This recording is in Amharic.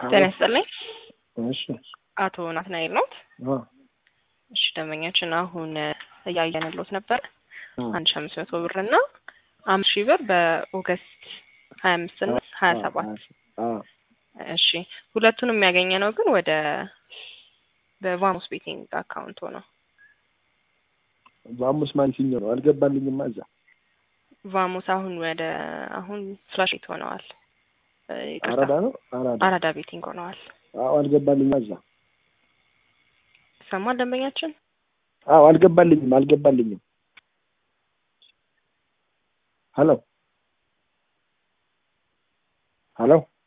ጤና ይስጥልኝ። እሺ አቶ ናትናኤል ኖት? አ እሺ ደንበኛችን አሁን እያየንሎት ነበር። አ አንድ ሺ አምስት መቶ ብር እና አምስት ሺህ ብር በኦገስት ሀያ አምስት እና ሀያ ሰባት አ እሺ ሁለቱንም የሚያገኘ ነው ግን ወደ በቫሞስ ቤቲንግ አካውንት ነው። በአሙስ ማንሲኛው ነው አልገባልኝማ። እዛ ቫሞስ አሁን ወደ አሁን ፍላሽ ቤት ሆነዋል። እ ይቅርታ አራዳ ነው አራዳ። አራዳ ቤቲንግ ሆነዋል። አዎ አልገባልኝማ። እዛ ይሰማል ደንበኛችን? አዎ አልገባልኝም፣ አልገባልኝም። ሄሎ ሄሎ